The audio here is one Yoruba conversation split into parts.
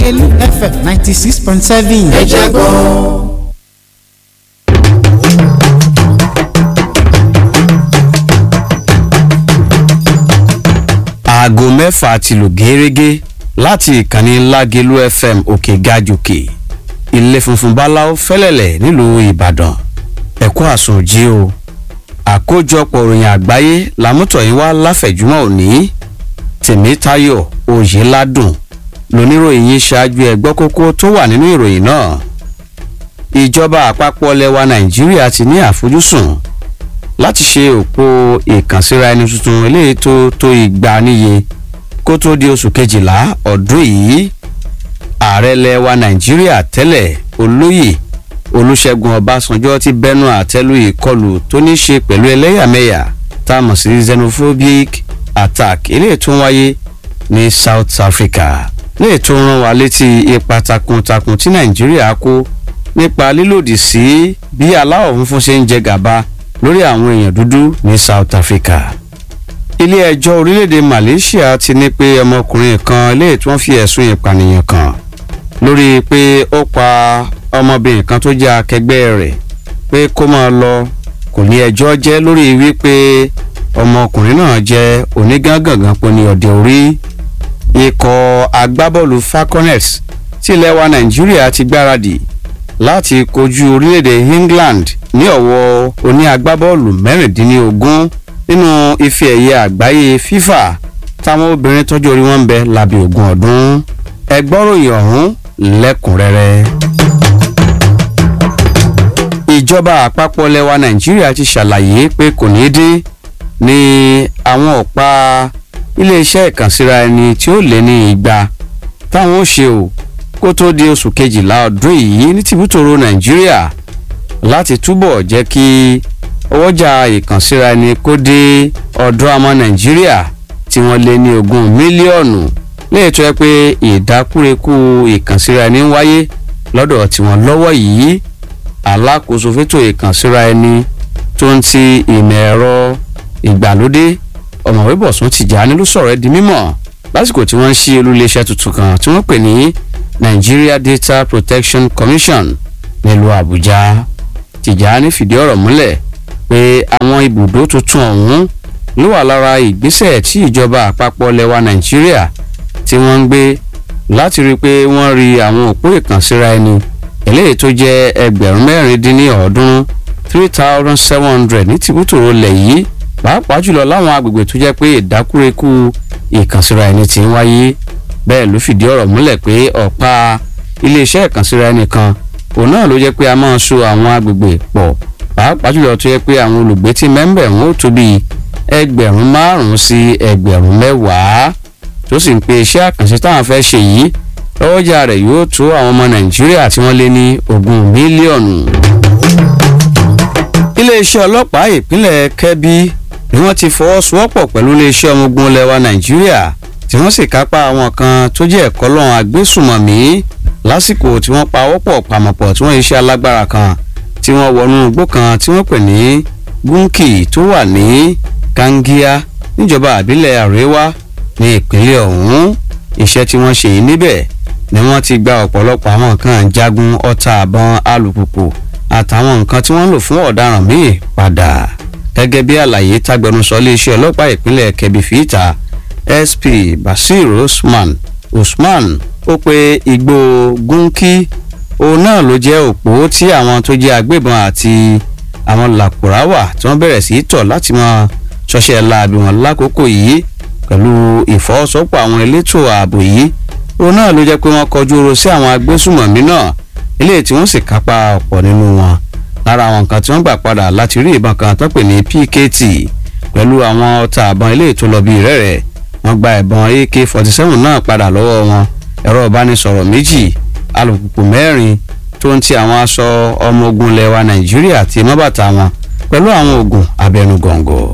lágẹ̀lú fm ninety six point seven. ẹ jẹ́ gbọ́. aago mẹ́fà ti lù gẹ́rẹ́gẹ́ láti ìkànnì lágẹ̀lú fm òkè gàjòkè ilé funfun báláwo fẹ́lẹ̀lẹ̀ nílùú ìbàdàn ẹ̀kọ́ àsùnjí o àkójọpọ̀ òròyìn àgbáyé làmútọ̀yìn wá láfẹ̀júmọ́ òní tèmítayọ̀ oyèládùn lóníròyìn yìí ṣáájú ẹgbọ́ kókó tó wà nínú ìròyìn náà ìjọba àpapọ̀ lẹwa nàìjíríà ti ní àfojúsùn láti ṣe òpó ìkànsíra ẹni tuntun eléyìí tó tó igba níye kó tó di oṣù kejìlá ọdún yìí ààrẹ lẹwa nàìjíríà tẹ́lẹ̀ olóyè olùṣègùn ọbásanjọ́ ti bẹnu àtẹ́lù ìkọlù tó ní ṣe pẹ̀lú ẹlẹ́yàmẹ̀yà tá a mọ̀ sí xenophobic attack eléyìí tó ń wáyé ní south africa léè tó rán wa létí ipa takuntakun tí nàìjíríà kó nípa lílòdì sí bí aláwọ̀ funfun ṣe ń jẹ gàba lórí àwọn èèyàn dúdú ní south africa ilé ẹjọ́ orílẹ̀-èdè malaysia ti ní pé ọmọkùnrin kan léè tí wọ́n fi ẹ̀sùn ìpànìyàn kàn lórí pé ó pa ọmọbìnrin kan tó jẹ́ akẹgbẹ́ rẹ̀ pé kó máa lọ kò ní ẹjọ́ jẹ́ lórí wípé ọmọkùnrin náà jẹ́ onígangangan pọ̀ ní ọ̀dẹ̀ orí ikọ̀ agbábọ́ọ̀lù falconets tí ilẹ̀ wa nàìjíríà ti gbáradì láti kojú orílẹ̀-èdè england ní ọ̀wọ́ oní agbábọ́ọ̀lù mẹ́rìndínlógún nínú ife ẹ̀yẹ àgbáyé fifa táwọn obìnrin tọ́jú orí wọn ń bẹ lábẹ́ ogún ọdún ẹgbọ́ròyìn ọ̀hún lẹ́kùnrẹ́rẹ́ ìjọba àpapọ̀ lẹwa nàìjíríà ti ṣàlàyé pé kò ní dín ní àwọn ọ̀pá iléeṣẹ́ ìkànsíra ẹni tí ó lé ní igba táwọn ó ṣe o kó tó di oṣù kejìlá ọdún yìí ní tìbútòrò nàìjíríà láti túbọ̀ jẹ́ kí ọwọ́jà ìkànsíra ẹni kó dé ọ̀dọ́ àmọ́ nàìjíríà tí wọ́n lé ní ogún mílíọ̀nù léètò ẹ pé ìdákúrekú ìkànsíra ẹni ń wáyé lọ́dọ̀ tiwọn lọ́wọ́ yìí alákòóso fétò ìkànsíra ẹni tó ń ti ìmọ̀ ẹ̀rọ ìgbàlódé ọ̀mọ̀wé bọ̀sùn tìjàní ló sọ̀rọ̀ ẹ́ di mímọ̀ lásìkò tí wọ́n ń ṣí olúléeṣẹ́ tuntun kan tí wọ́n pè ní nigeria data protection commission nílùú àbújá tìjàní fìdí ọ̀rọ̀ múlẹ̀ pé àwọn ibùdó tuntun ọ̀hún ló wà lára ìgbésẹ̀ tí ìjọba àpapọ̀ lẹwa nàìjíríà tí wọ́n ń gbé láti rí i pé wọ́n rí àwọn òpó ìkànsíra ẹni eléyìí tó jẹ́ ẹgbẹ̀rún mẹ́rin dín ní ọ̀ọ́dúnrún three thousand seven hundred ní tìbútòrò lẹ̀ yìí pàápàá jùlọ láwọn agbègbè tó jẹ́ pé ìdákúrekú ìkànsíra ẹni ti ń wáyé bẹ́ẹ̀ ló fìdí ọ̀rọ̀ múlẹ̀ pé ọ̀pá iléeṣẹ́ ìkànsíra ẹni kan òun náà ló jẹ́ pé a máa so àwọn agbègbè pọ̀ pàápàá jùlọ tó jẹ́ pé àwọn olùgbé tí mẹ́ńbẹ̀ wọn ó tó bí ẹgbẹ̀rún márùn-ún sí ẹgbẹ̀rún mẹ́wàá tó sì ń pe iṣẹ́ àkànṣe táwọn fẹ́ ṣe yìí lọ́wọ́jà rẹ̀ yóò tó àwọn ọmọ nàìjíríà tí wọ́n lé ní ogún mílíọ̀nù. iléeṣẹ́ ọlọ́pàá ìpínlẹ̀ kẹ́bí ni wọ́n ti fọwọ́sowọ́pọ̀ pẹ̀lú iléeṣẹ́ ọmọ ogun lẹ́wà nàìjíríà tí wọ́n sì kápá àwọn kan tó jẹ́ ẹ̀kọ́ lọ́wọ́n agbésùmọ̀mí lásìkò tí wọ́n pa ọwọ́pọ̀ pàmọ̀pọ̀ tí wọ́n iṣẹ́ alágbára kan tí wọ́n wọnú igbó kan tí wọ́n pè ní gúnkì tó wà ní kangia níjọba àbílẹ̀ àríwá ní ìpínlẹ̀ ọ̀hún iṣẹ́ tí wọ́n ṣe yìí níbẹ̀ ni wọ́n ti gba ọ̀pọ̀lọpọ̀ àwọn nǹkan jagun ọta àbọn alùpùpù àtàwọn nǹkan tí wọ́n ń lò fún ọ̀daràn míì padà gẹ́gẹ́ bí àlàyé tágbẹnusọ iléeṣẹ́ ọlọ́pàá ìpínlẹ̀ kẹbí fìtà sp basir usman usman ó pe igbó gúnkí òun náà ló jẹ́ òpó tí àwọn tó jẹ́ agbébọn àti àwọn làkùráwà tí wọ́n bẹ̀rẹ̀ sí í tọ̀ láti mọ ṣọṣẹ́ láabi wọn lákòókò yìí pẹ̀lú ìfọwọ́sowọ́pọ̀ àwọn elétò ààbò yìí òun náà ló jẹ́ pé wọ́n kọjú oró sí àwọn agbésùmọ̀mí náà eléyìí tí wọ́n sì kápá ọ̀pọ̀ nínú wọn lára àwọn nǹkan tí wọ́n gbà padà láti rí ìbọn kan tó pè ní pkt pẹ̀lú àwọn ọta àbọn eléyìí tó lọ bí rẹ́rẹ́ wọ́n gba ìbọn ak forty seven náà padà lọ́wọ́ wọn ẹ̀rọ ìbánisọ̀rọ̀ méjì alùpùpù mẹ́rin tó ń ti àwọn aṣọ ọmọ ogun lẹwa nàìjíríà àti mọ́bàtà wọn pẹ̀lú àwọn oògùn abẹnugọ̀ngọ̀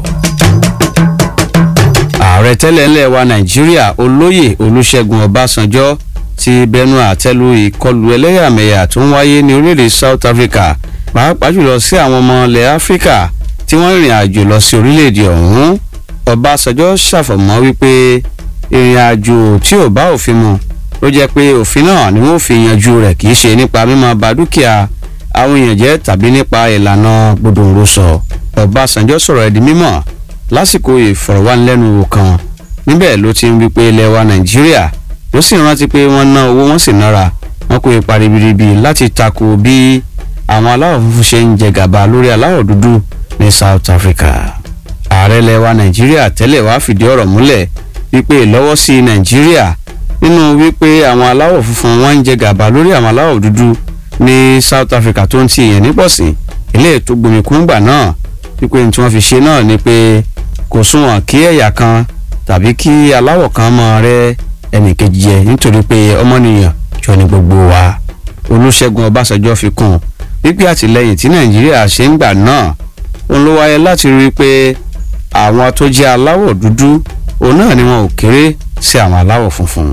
ààrẹ tẹ́lẹ̀ ńlẹ̀ wa nàìjíríà olóyè olùṣègùn ọbásanjọ́ ti bẹnu àtẹ́lu ìkọlù ẹlẹ́yàmẹ̀yà tó ń wáyé ní orílẹ̀-èdè south africa pàápàá jùlọ sí àwọn ọmọ ilẹ̀ áfíríkà tí wọ́n rìnrìn àjò lọ sí orílẹ̀-èdè ọ̀hún ọbásanjọ́ ṣàfọ̀mọ́ wípé ìrìn àjò tí ò bá òfin mu ló jẹ́ pé òfin náà ni wọ́n fi yanjú rẹ̀ kì í ṣe nípa mímọ ba dúkìá àwọn èèyàn jẹ́ tàbí nípa ìlànà gbòdòǹrosọ ọbásanjọ́ sọ̀rọ̀ ẹ̀ di mímọ̀ lásìkò ìfọ̀rọ̀wánilẹ́nuwò kan níbẹ̀ ló ti ń wí pé ilẹ̀ wa nàìjíríà ló sì rántí pé wọ́n ná owó wọ́n sì nára wọ́n kó ipa ribiribi láti tako bí àwọn aláwọ̀ funfun ṣe ń jẹ gàba lórí aláwọ̀ dúdú ní south africa ààrẹ ilẹ̀ wa nàìjíríà tẹ́lẹ̀ wá fìdí ọ̀rọ̀ múlẹ̀ wípé ìlọ́wọ́sí nàìjíríà nínú wípé àwọn aláwọ̀ funfun wọ́n ń jẹ gàba lórí àwọn aláwọ̀ dúdú ní south africa tó ń ti èèyàn nípọ̀sí ilé ètò gbòmìkúngbà náà wípé ní tí wọ́n fi ṣe náà ni pé kò súnwọ̀n kí ẹ̀yà kan tàbí kí aláwọ̀ kan mọ̀ rẹ́ ẹnìkejì jẹ nítorí pé ọmọnìyàn jọ ní gbogbo wa olùṣègùn ọbásanjọ́ fi kún un wípé àtìlẹyìn tí nàìjíríà ṣe ń gbà náà òun ló wáyé láti rí i pé àwọn tó jẹ́ aláwọ̀ dúdú òun náà ni wọn ò kéré sí àwọn aláwọ̀ funfun.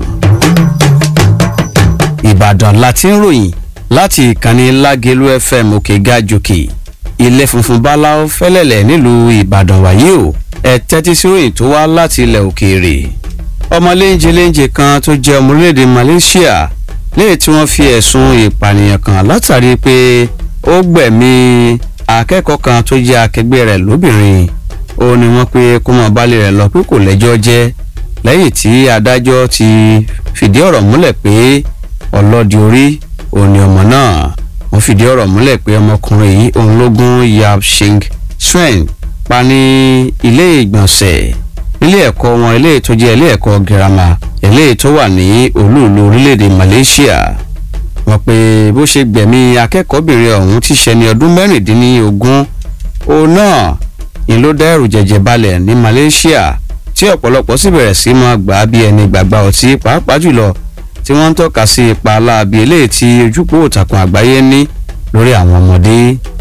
ìbàdàn la ti ń ròyìn láti ìkànnì lágẹ̀lú fm òkè gàjòkè ilé funfun báláwo fẹ́lẹ́lẹ̀ nílùú ìbàdàn wáyé o ẹ tẹ́tí sí ròyìn tó wá láti ilẹ̀ òkèèrè ọmọ léńjeléńje kan tó jẹ́ ọmọ orílẹ̀-èdè malaysia lẹ́yìn tí wọ́n fi ẹ̀sùn ìpànìyàn kàn látàrí pé ó gbẹ̀mí akẹ́kọ̀ọ́ kan tó jẹ́ akẹgbẹ́ rẹ̀ lóbìnrin ó ní wọ́n pé kó mọ̀ balẹ̀ rẹ̀ lọ pé kò lẹ́jọ́ jẹ́ lẹ́yìn tí adájọ́ ti fìdí ọ̀rọ̀ múlẹ̀ pé ọlọ́dì orí òun ni ọmọ náà wọ́n fìdí ọ̀rọ̀ múlẹ̀ pé ọmọkùnrin yìí òun ló gún yab shing swen pa ní ilé ìgbọ̀nsẹ̀ ilé ẹ̀kọ́ wọn ilé tó jẹ́ ilé ẹ̀kọ́ girama ilé tó wà ní olúùlú orílẹ̀-èdè malaysia wọ́n pé bó ṣe gbẹ̀mí akẹ́kọ̀ọ́bìnrin ọ̀hún ti ṣe ní ọdún mẹ́rìndínlógún òun náà ni ló dá ẹ̀rù jẹ̀jẹ̀ balẹ̀ ní malaysia tí ọ̀pọ̀lọpọ̀ sì bẹ̀rẹ̀ sí máa gbà á bí ẹni gbàgbà ọtí pàápàá jùlọ tí wọ́n ń tọ́ka sí ipa aláàbí eléyìí tí ojúpọ̀ òtàkùn àgbáyé ní lórí àwọn ọmọdé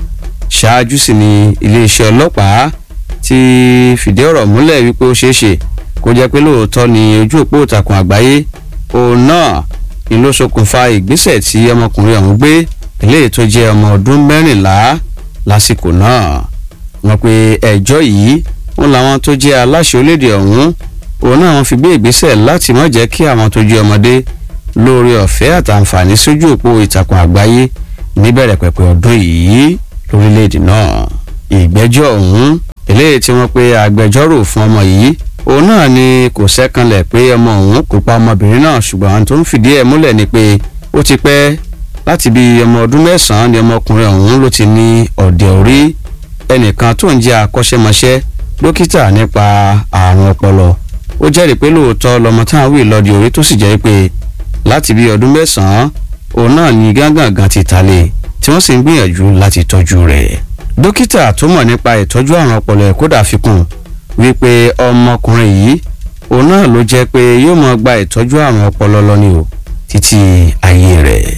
ṣáájú sí ni iléeṣẹ́ ọlọ́pàá ti fìdí ọ̀rọ̀ múlẹ̀ wípé ó ṣeé ṣe kó jẹ́ pé lóòótọ́ ni ojú òpó ìtàkùn àgbáyé òun náà ni ló ṣokùnfà ìgbésẹ̀ tí ọmọkùnrin ọ̀hún gbé eléyìí tó jẹ́ ọmọ ọdún mẹ́rìnlá lásìkò náà wọ́n pe ẹjọ́ yìí wọn làwọn tó jẹ́ aláṣẹ orílẹ̀-èdè ọ̀hún òun náà wọ́n fi gbé ìgbésẹ̀ láti má jẹ́ kí àwọn tó jẹ́ ọmọdé lórí ọ̀fẹ́ àtàǹfààní sójú òpó ìtàkùn àgbáyé níbẹ̀rẹ̀ pẹ̀pẹ̀ ọdún yìí lórílẹ̀-èdè náà ìgbẹ́jọ́ ọ̀hún eléyìí tí wọ́n pe agbẹjọ́rò fún ọmọ yìí òun náà ni kò sẹ́kànlẹ̀ pé ọmọ òun kò pa ọmọbìnrin náà ṣùgbọ́n àwọn tó ń fìdí ẹ̀ múlẹ̀ ni pé ó ti pẹ́ láti bí ọmọ ọdún mẹ́sàn-án ni ọmọkùnrin ọ̀hún ló ti ní ọ̀dẹ̀ orí ẹnìkan tó ń jẹ́ akọ́ṣẹ́mọṣẹ́ dókítà nípa àrùn ọpọlọ ó jẹ́rìí pé lóòótọ́ lọmọ táwọn wí lọ́dí orí tó sì jẹ́ pé láti bí ọdún mẹ́sàn-án òun náà ni gángangan ti ta lé tí wọ́n sì ń gbìyànjú láti tọ́jú rẹ̀ dókítà tó mọ̀ nípa ìtọ́jú àrùn ọpọlọ ẹ̀ kódà fi kún wípé ọmọkùnrin yìí òun náà ló jẹ́ pé yóò máa gba ìtọ́jú àrùn ọpọlọ lọ ni o títí ayé rẹ̀.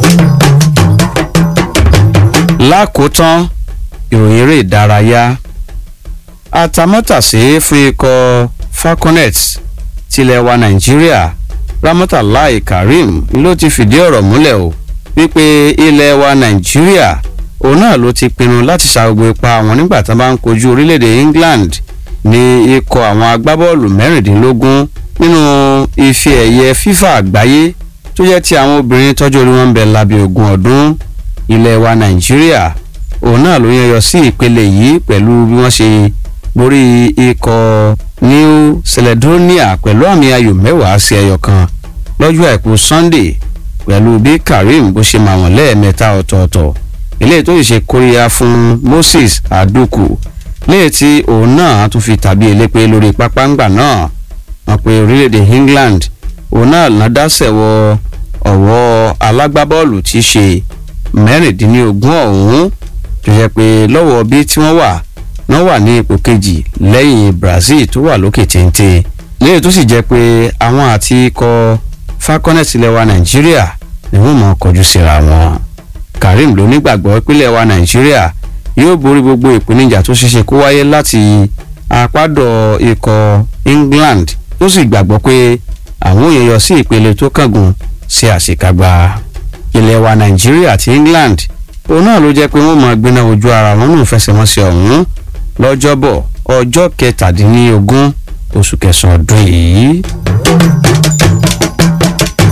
lákòótán ìròyìn eré ìdárayá atamátàsé fún ikọ̀ falconets tilẹ̀ wa nàìjíríà ramọ́tàláì karim ló ti fìdí ọ̀rọ̀ múlẹ̀ o wípé ilẹ̀ wa nàìjíríà òun náà ló ti pinnu láti ṣàgbogbo ipa wọn nígbà tí wọn bá ń kojú orílẹ̀-èdè england ní ikọ̀ àwọn agbábọ́ọ̀lù mẹ́rìndínlógún nínú ife ẹ̀yẹ fifa àgbáyé tó jẹ́ ti àwọn obìnrin tọ́jú orí wọn ń bẹ lábẹ́ ogún ọdún ilẹ̀ wa nàìjíríà òun náà ló yẹyọ sí ìpele yìí pẹ̀lú bí wọ́n ṣe borí ikọ̀ new caledonia pẹ̀lú àmì ayò mẹ́wàá sí ẹyọ kan lọ́jọ́ àìkú sunday pẹ̀lú bí karim bó ṣe máa wọ̀n lẹ́ẹ̀mẹ́ta ọ̀tọ̀ọ̀tọ̀ eléyìí tó ṣe kóríyá fún moses aduku léyìí tí òun náà tún fi tàbí elépe lórí pápángbà náà wọn pe orílẹ̀-èdè england òun náà ládàsẹ̀ wọ ọ̀wọ́ alágbábọ́ọ̀lù tí í ṣe mẹ́rìndínlógún ọ̀hún tó yẹ pé lọ́wọ́ bí tí wọ́n wà náà wà ní ipò kejì lẹ́yìn brazil tó wà lókè téńté léyìí tó sì jẹ́ pé àwọn àti ikọ̀ falconet ilẹ̀ wa nàìjíríà ni wọ́n mọ̀ kọjú síra wọn karim ló nígbàgbọ́ ìpínlẹ̀ wa nàìjíríà yóò borí gbogbo ìpèníjà tó ṣeéṣe kó wáyé láti apádọ̀ ikọ̀ england tó sì gbàgbọ́ pé àwọn òye yọ sí ìpele tó kángun sí àṣekágbá ilẹ̀ wa nàìjíríà àti england òun náà ló jẹ́ pé wọ́n máa gbiná ojú ara wọn nù fẹsẹ̀wọnsẹ̀ ọ̀hún lọ́jọ́bọ̀ ọjọ́ kẹtàdínlógún oṣù kẹsàn-án ọdún yìí.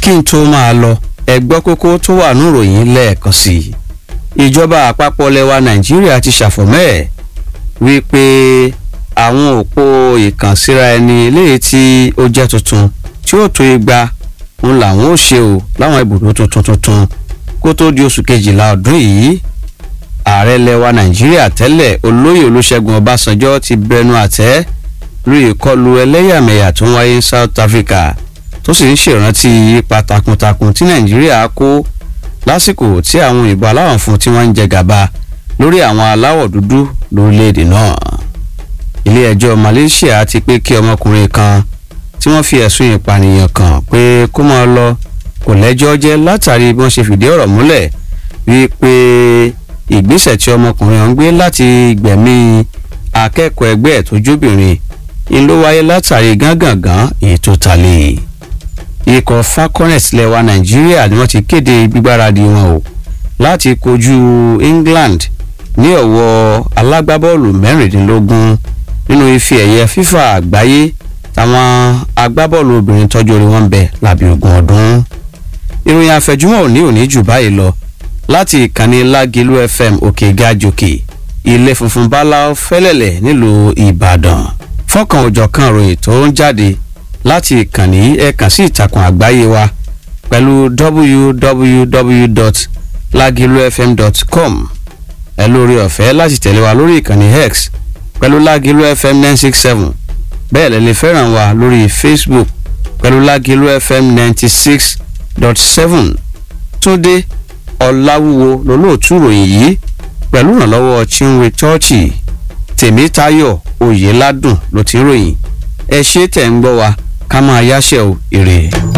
kí n tó máa lọ ẹgbọ́ kókó tó wà níròyìn lẹ́ẹ̀kan sí i ìjọba àpapọ̀ lẹwa nàìjíríà ti ṣàfọ̀mẹ́ wípé àwọn òpó ìkànsíra ẹni léyìí tí ó jẹ́ tuntun tí ó tó igba ń làwọn ó ṣe o láwọn ibùdó tuntun tuntun kó tó di oṣù kejìlá ọdún yìí ààrẹ lẹwa nàìjíríà tẹ́lẹ̀ olóyè olúṣẹ́gun ọbásanjọ́ ti bẹnu àtẹ́ lórí ìkọlù ẹlẹ́yàmẹ̀yà tó ń wáyé south africa tó sì ń ṣèrántí ipa takuntakun tí nàìjíríà kó lásìkò tí àwọn òyìnbó aláwọ̀ fún tí wọ́n ń jẹ gàba lórí àwọn aláwọ̀ dúdú lórílẹ̀‐èdè náà ilé ẹjọ́ malaysia ti pé kí ọmọkùnrin kan tí wọ́n fi ẹ̀sùn ìpànìyàn kàn pé kó máa lọ kò lẹ́jọ́ jẹ́ látàrí bí wọ́n ṣe fìdí ọ̀rọ̀ múlẹ̀ wípé ìgbésẹ̀ tí ọmọkùnrin ọ̀hún gbé láti gbẹ̀mí akẹ́kọ̀ọ́ ẹgbẹ́ ẹ̀ tó jóbìnrin ń ló wáyé látàrí gángangan èyí tó ta lé ikọ̀ falconet lẹwa nàìjíríà ni wọ́n ti kéde gbígbáradì wọn o láti kojú england ní ọ̀wọ́ alágbábọ́ọ̀lù mẹ́rìndínlógún nínú ife ẹ̀yẹ fífa àgbáyé táwọn agbábọ́ọ̀lù obìnrin tọ́jú orí wọn bẹ lábẹ́ ogún ọdún ìròyìn àfẹjúmọ́ òní òní jù báyìí lọ láti ìkànnì lágìlú fm òkè gàjòkè ilé funfun báláú fẹ́lẹ̀lẹ̀ nílùú ìbàdàn fọ́kàn òjọ̀kan ròyìn tó ń jáde láti ìkànnì ẹ̀kan sí ìtàkùn àgbáyé wa pẹ̀lú www.lagilufm.com ẹ lórí ọ̀fẹ́ láti tẹ̀lé wa lórí ìkànnì x pẹ̀lú lágìlú fm nine six seven bẹ́ẹ̀ lẹ́ lè fẹ́ràn wa lórí facebook pẹ̀lú lágìlú fm ninety six dot seven túndé ọ̀làwúwo lólóòtú ròyìn yìí pẹ̀lú ìrànlọ́wọ́ chinwe chọ́ọ̀chì tèmítayọ̀ oyèládùn ló ti ròyìn ẹ ṣe tẹ̀ ń gbọ́ wa ká máa yáṣẹ́ o èrè.